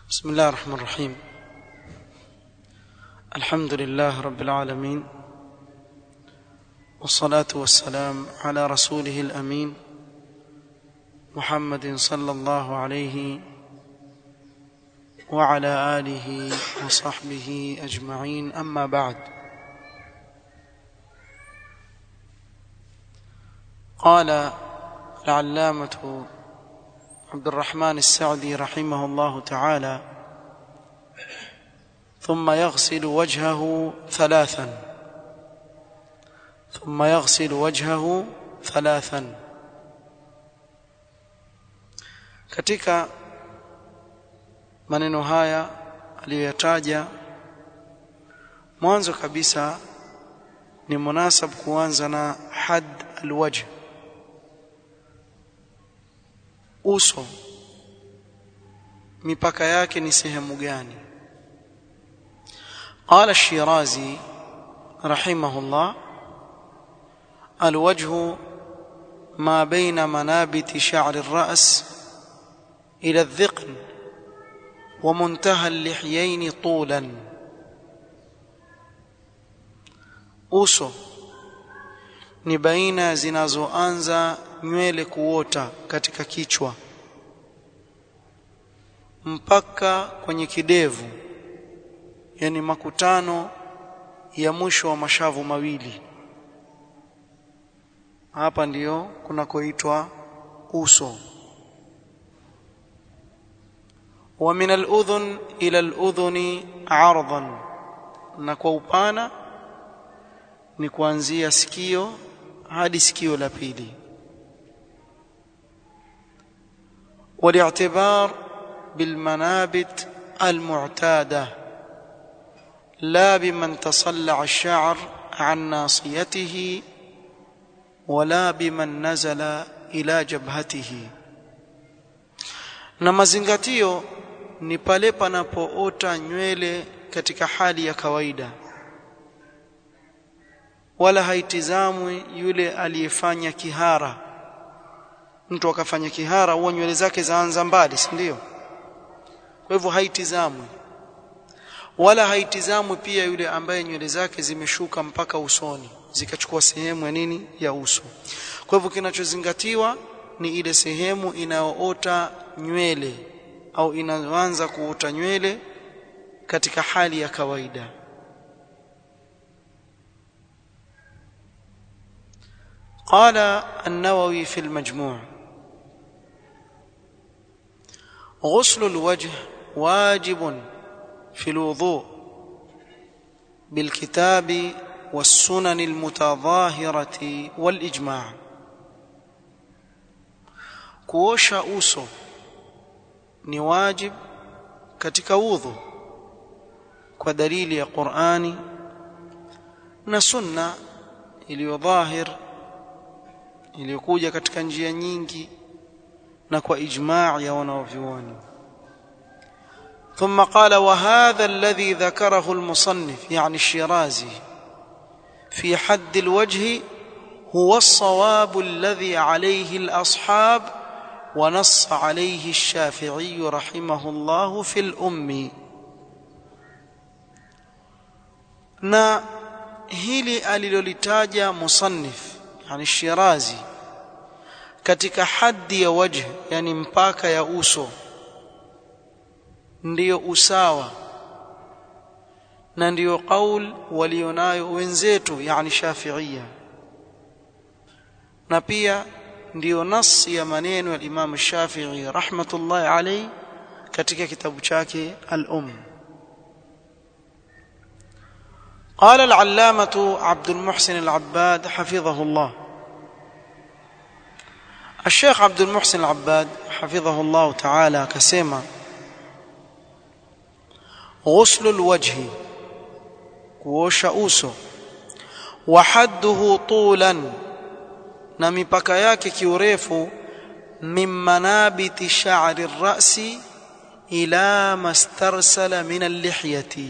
بسم الله الرحمن الرحيم الحمد لله رب العالمين والصلاة والسلام على رسوله الأمين محمد صلى الله عليه وعلى آله وصحبه أجمعين أما بعد قال العلامة عبد الرحمن السعدي رحمه الله تعالى ثم يغسل وجهه ثلاثا ثم يغسل وجهه ثلاثا katika maneno haya aliyoyataja mwanzo kabisa ni munasab kuanza na had alwajh uso mipaka yake ni sehemu gani قال الشيرازي رحمه الله الوجه ما بين منابت شعر الرأس إلى الذقن ومنتهى اللحيين طولا uso ni baina zinazoanza nywele kuota katika kichwa mpaka kwenye kidevu yani makutano ya mwisho wa mashavu mawili hapa ndiyo kunakoitwa uso wa min al-udhun ila al-udhuni 'ardan na kwa upana ni kuanzia sikio hadi sikio la pili والاعتبار بالمنابت المعتاده لا بمن تصلع الشعر عن ناصيته ولا بمن نزل الى جبهته na mazingatio ni pale panapoota nywele katika hali ya kawaida wala haitizamwi yule aliyefanya kihara mtu akafanya kihara huwa nywele zake zaanza mbali si ndio kwa hivyo haitizamwi wala haitizamwi pia yule ambaye nywele zake zimeshuka mpaka usoni zikachukua sehemu ya nini ya uso kwa hivyo kinachozingatiwa ni ile sehemu inayoota nywele au inaanza kuota nywele katika hali ya kawaida قال النووي في المجموع غسل الوجه واجب في الوضوء بالكتاب والسنن المتظاهرة والإجماع kuosha uso ni wajib katika udhu kwa dalili ya Qur'ani na sunna iliyodhahir iliyokuja katika njia nyingi na kwa ijma' ya wanavyuoni ثم قال وهذا الذي ذكره المصنف يعني الشيرازي في حد الوجه هو الصواب الذي عليه الأصحاب ونص عليه الشافعي رحمه الله في الأم na hili alilolitaja musannif yani shirazi katika haddi ya wajh yani mpaka ya uso ndiyo usawa na ndiyo qaul walionayo wenzetu yani shafiia na pia ndiyo nas ya maneno ya Imam Shafi'i rahmatullahi alayhi katika kitabu chake al-Umm قال العلامة عبد المحسن العباد حفظه الله الشيخ عبد المحسن العباد حفظه الله تعالى كسيما غسل الوجه kuosha uso wa hadduhu tulan na mipaka yake kiurefu min manabiti sha'ri ar-ra'si ila mastarsala min al-lihyati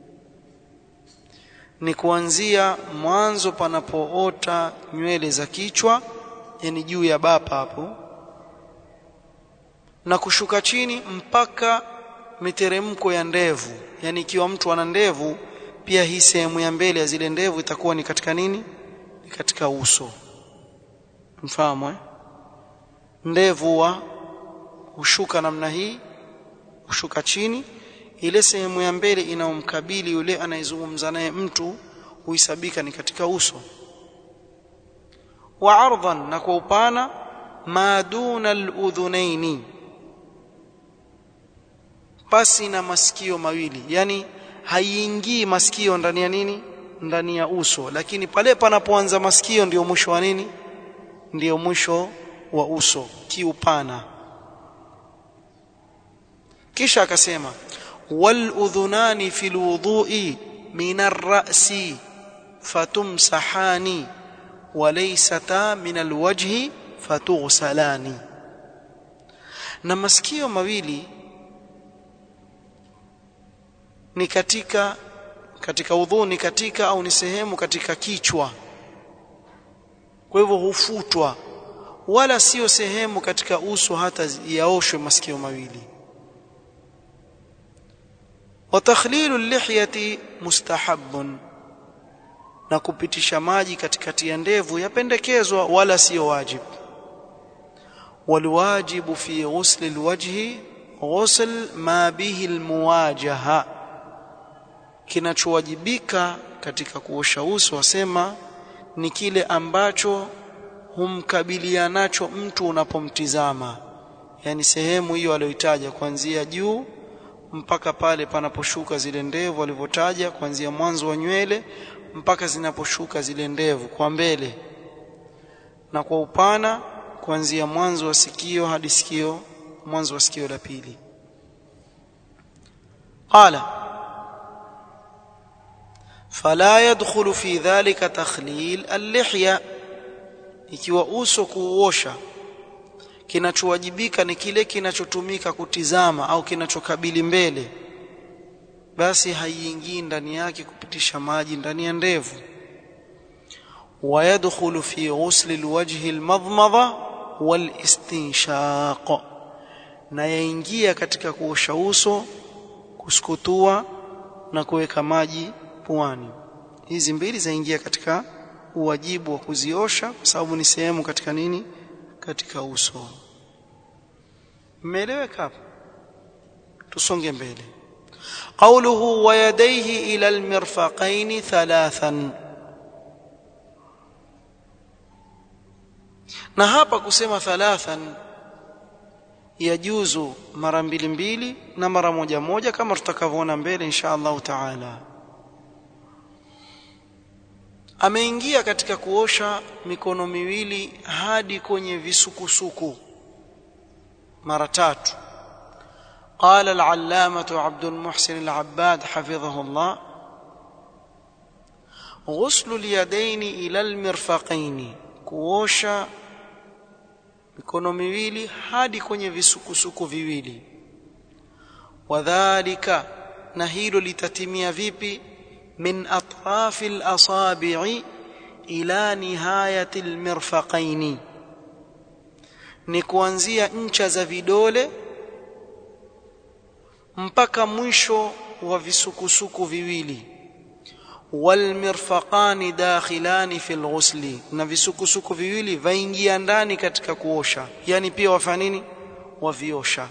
ni kuanzia mwanzo panapoota nywele za kichwa yani juu ya bapa hapo na kushuka chini mpaka miteremko ya ndevu yani ikiwa mtu ana ndevu pia hii sehemu ya mbele ya zile ndevu itakuwa ni katika nini ni katika uso mfahamu eh ndevu wa hushuka namna hii hushuka chini ile sehemu ya mbele inaomkabili yule anayezungumza naye mtu huisabika ni katika uso wa ardhan na kwa upana ma duna al-udhunaini pasi na masikio mawili yani haiingii masikio ndani ya nini ndani ya uso lakini pale panapoanza masikio ndio mwisho wa nini ndio mwisho wa uso kiupana kisha akasema wal udhunani fil wudhu'i min ar-ra'si fatumsahani walaysata min alwajhi fatughsalani na masikio mawili ni katika katika udhu ni katika au ni sehemu katika kichwa kwa hivyo hufutwa wala sio sehemu katika uso hata yaoshwe masikio mawili wa takhlilu lihyati mustahabbun na kupitisha maji katikati ya ndevu yapendekezwa wala sio wajibu walwajibu fi ghusl alwajhi ghusl ma bihi almuwajaha kinachowajibika katika kuosha uso wasema ni kile ambacho humkabilianacho mtu unapomtizama yani sehemu hiyo aliyoitaja kuanzia juu mpaka pale panaposhuka zile ndevu alivyotaja kuanzia mwanzo wa nywele mpaka zinaposhuka zile ndevu kwa mbele na kwa upana kuanzia mwanzo wa sikio hadi sikio mwanzo wa sikio la pili qala fala yadkhulu fi dhalika takhlil al-lihya ikiwa uso kuuosha kinachowajibika ni kile kinachotumika kutizama au kinachokabili mbele basi haiingii ndani yake kupitisha maji ndani ya ndevu ويدخل في غسل الوجه المضمضة والاستنشاق na yaingia katika kuosha uso kusukutua na kuweka maji puani hizi mbili zaingia katika uwajibu wa kuziosha kwa sababu ni sehemu katika nini katika uso mmeeleweka hapo tusonge mbele قوله ويديه إلى المرفقين ثلاثا na hapa kusema thalathan yajuzu mara mbili mbili na mara moja moja kama tutakavyoona mbele insha Allah taala ameingia katika kuosha mikono miwili hadi kwenye visukusuku mara tatu قال العلامة عبد المحسن العباد حفظه الله غسل اليدين إلى المرفقين kuosha mikono miwili hadi kwenye visukusuku viwili wadhālika na hilo litatimia vipi min atrafi al-asabi'i ila nihayati al-mirfaqaini ni kuanzia ncha za vidole mpaka mwisho wa visukusuku viwili walmirfaqani dakhilani fil ghusli na visukusuku viwili vaingia ndani katika kuosha yani pia wafanya nini waviosha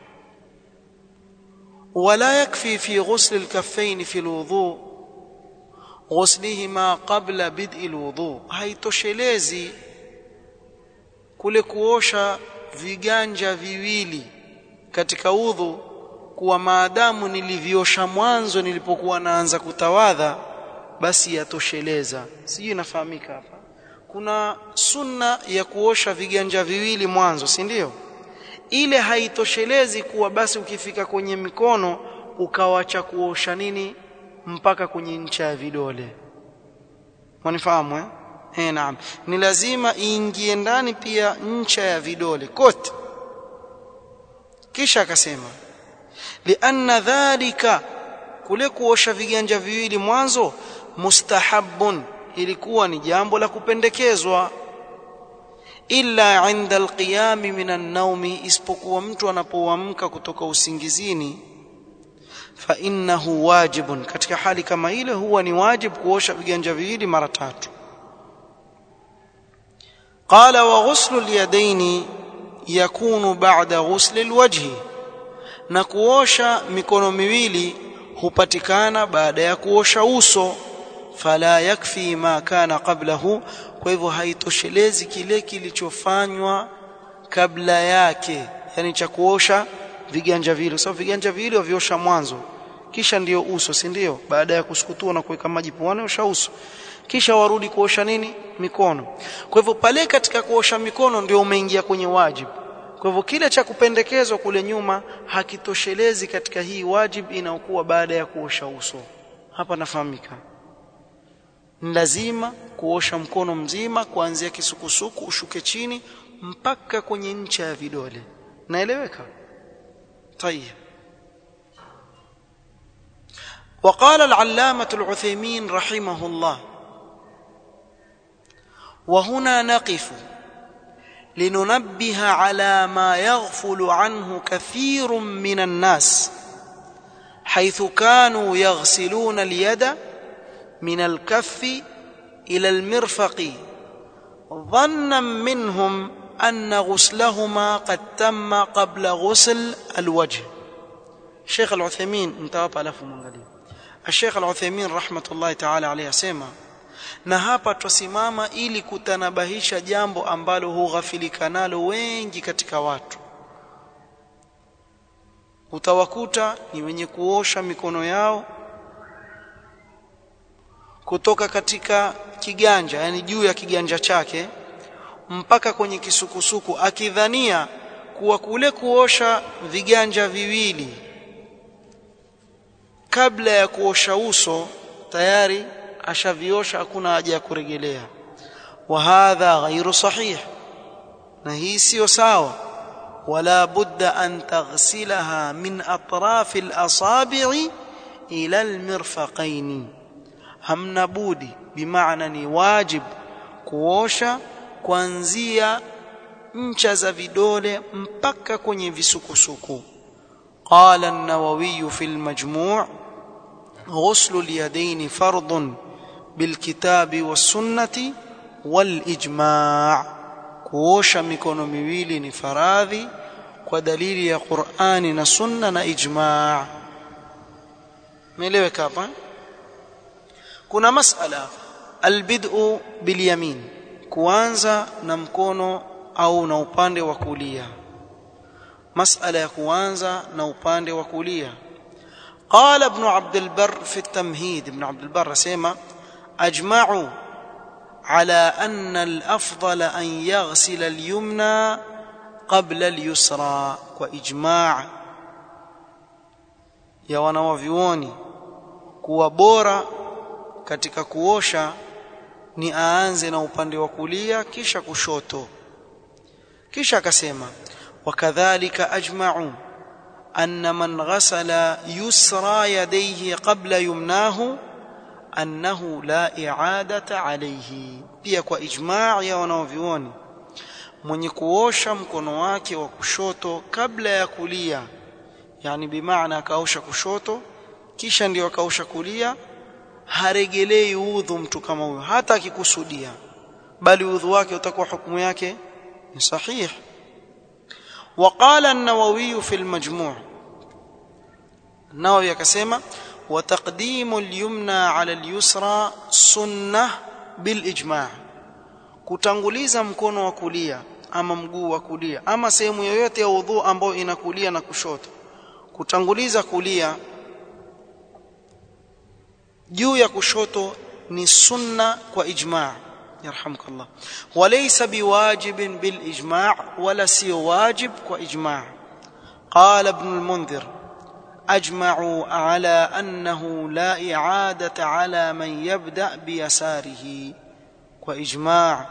ولا يكفي في غسل الكفين في الوضوء غسلهما قبل بدء الوضوء haitoshelezi kule kuosha viganja viwili katika udhu kuwa maadamu niliviosha mwanzo nilipokuwa naanza kutawadha basi yatosheleza sijui inafahamika hapa kuna sunna ya kuosha viganja viwili mwanzo si ndio ile haitoshelezi kuwa basi ukifika kwenye mikono ukawacha kuosha nini mpaka kwenye ncha ya vidole mwanifahamu eh eh naam ni lazima iingie ndani pia ncha ya vidole kote kisha akasema lianna dhalika kule kuosha viganja viwili mwanzo mustahabbun ilikuwa ni jambo la kupendekezwa illa inda alqiyami minan naumi isipokuwa mtu anapoamka kutoka usingizini fa innahu wajibun katika hali kama ile huwa ni wajib kuosha viganja viwili mara tatu qala wa ghuslu al-yadayn yakunu ba'da ghusli al-wajhi na kuosha mikono miwili hupatikana baada ya kuosha uso fala yakfi ma kana qablahu kwa hivyo haitoshelezi kile kilichofanywa kabla yake yani cha kuosha viganja vile sababu so, viganja vile waviosha mwanzo kisha ndiyo uso si ndio baada ya kusukutua na kuweka maji puani osha uso kisha warudi kuosha nini mikono kwa hivyo pale katika kuosha mikono ndio umeingia kwenye wajibu kwa hivyo kile cha kupendekezwa kule nyuma hakitoshelezi katika hii wajib inayokuwa baada ya kuosha uso hapa nafahamika lazima kuosha mkono mzima kuanzia kisukusuku ushuke chini mpaka kwenye ncha ya vidole naeleweka طيب وقال العلامة العثيمين رحمه الله وهنا نقف لننبه على ما يغفل عنه كثير من الناس حيث كانوا يغسلون اليد من الكف إلى المرفق ظنا منهم أن غسلهما قد تم قبل غسل الوجه الشيخ العثيمين انتهى ألف منغلي الشيخ العثيمين رحمة الله تعالى عليه سيما na hapa twasimama ili kutanabahisha jambo ambalo hughafilika nalo wengi katika watu utawakuta ni wenye kuosha mikono yao kutoka katika kiganja yani juu ya kiganja chake mpaka kwenye kisukusuku akidhania kuwa kule kuosha viganja viwili kabla ya kuosha uso tayari ashaviosha hakuna haja ya kuregelea wa hadha ghairu sahih na hii sio sawa wala budda an taghsilaha min atraf al-asabi' ila al-mirfaqain hamna budi bimaana ni wajib kuosha kuanzia ncha za vidole mpaka kwenye visukusuku qala an-nawawi fi al-majmu' ghuslu al-yadayn fardun bilkitabi was-sunnati wal-ijma' kuosha mikono miwili ni faradhi kwa dalili ya Qur'ani na sunna na ijma' meeleweka hapa kuna masala albid'u bilyamin kuanza na mkono au na upande wa kulia masala ya kuanza na upande wa kulia قال ابن عبد البر في التمهيد ابن عبد البر سيما اجمعوا على ان الافضل ان يغسل اليمنى قبل اليسرى واجماع ya wanawavyuoni kuwa bora katika kuosha ni aanze na upande wa kulia kisha kushoto kisha akasema wakadhalika ajma'u anna man ghasala yusra yadayhi qabla yumnahu annahu la i'adata alayhi pia kwa ijma' ya wanaovioni mwenye kuosha mkono wake wa kushoto kabla ya kulia yani bimaana akaosha kushoto kisha ndio akaosha kulia haregelei udhu mtu kama huyo hata akikusudia bali udhu wake utakuwa hukumu yake ni sahih وقال النووي في المجموع النووي akasema وتقديم اليمنى على اليسرى سنه بالاجماع kutanguliza mkono wa kulia ama mguu wa kulia ama sehemu yoyote ya udhu ambayo inakulia na kushoto kutanguliza kulia juu ya kushoto ni sunna kwa ijma' يرحمك الله وليس بواجب بالاجماع ولا سي واجب واجماع قال ابن المنذر اجمعوا على انه لا اعاده على من يبدا بيساره واجماع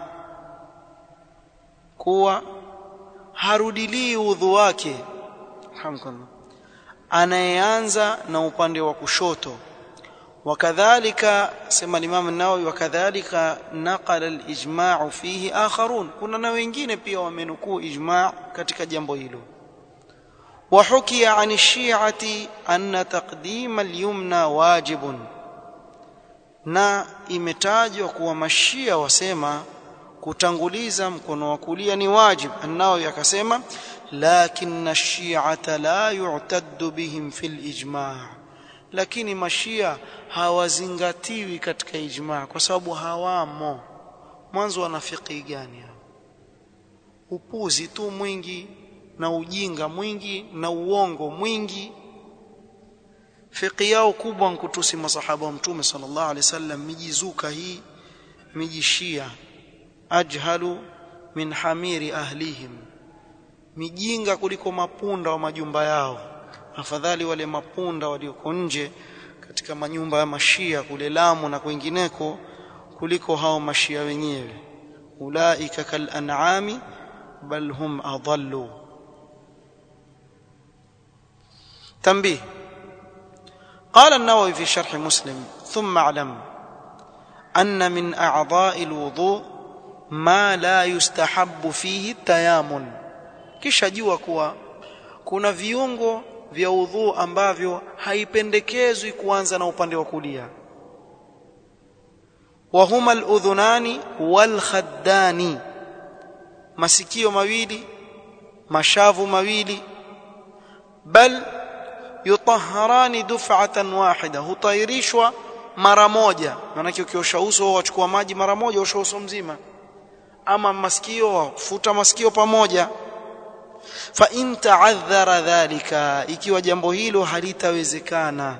kuwa harudilii udhu wake alhamdulillah anayeanza na upande wa kushoto وكذلك سمى الامام النووي وكذلك نقل الاجماع فيه اخرون kuna na wengine pia wamenukuu ijma' katika jambo hilo وحكي عن الشيعة أن تقديم اليمنى واجب na imetajwa kuwa mashia wasema kutanguliza mkono wa kulia ni wajib annao yakasema lakinna ash-shi'ata la yu'taddu bihim fil ijma' lakini mashia hawazingatiwi katika ijma' kwa sababu hawamo mwanzo wana fiqhi gani upuzi tu mwingi na ujinga mwingi na uongo mwingi fiqhi yao kubwa nkutusi masahaba wa mtume sallallahu alaihi wasallam mijizuka hii mijishia ajhalu min hamiri ahlihim mijinga kuliko mapunda wa majumba yao afadhali wale mapunda walioko nje katika manyumba ya mashia kule Lamu na kwingineko kuliko hao mashia wenyewe ulaika kal an'ami bal hum adallu تنبيه قال النووي في شرح مسلم ثم اعلم ان من اعضاء الوضوء ما لا يستحب فيه التيامن kisha jua kuwa kuna viungo vya udhu ambavyo haipendekezwi kuanza na upande wa kulia wa huma al-udhunani wal khaddani masikio mawili mashavu mawili bal yutahharani duf'atan wahida hutairishwa mara moja maana ukiosha uso wachukua maji mara moja osha uso mzima ama masikio futa masikio pamoja fa in ta'adhara dhalika ikiwa jambo hilo halitawezekana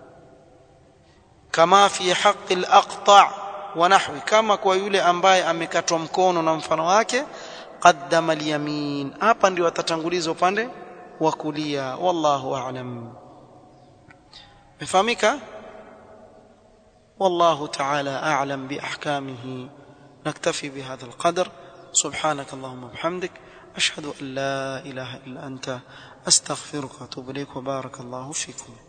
kama fi haqqi al-aqta' wa nahwi kama kwa yule ambaye amekatwa mkono na mfano wake qaddama al-yamin hapa ndio atatanguliza upande wa kulia wallahu a'lam mefahamika والله تعالى أعلم بأحكامه نكتفي بهذا القدر سبحانك اللهم وبحمدك أشهد أن لا إله إلا أنت أستغفرك وأتوب إليك وبارك الله فيكم